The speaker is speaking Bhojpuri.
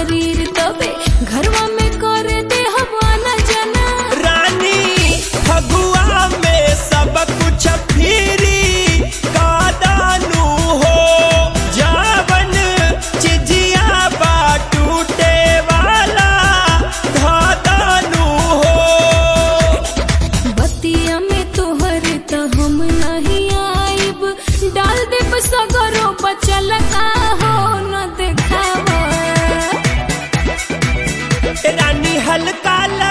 शरीर तबे घरवा में करे दे हवाना जना रानी फगुआ में सब कुछ फिरी कादानू हो जावन चिजिया बा टूटे वाला धादानू हो बतिया में तोहर त हम नहीं आइब डाल देब सगरो बचल का हो न देखावा रानी हल्का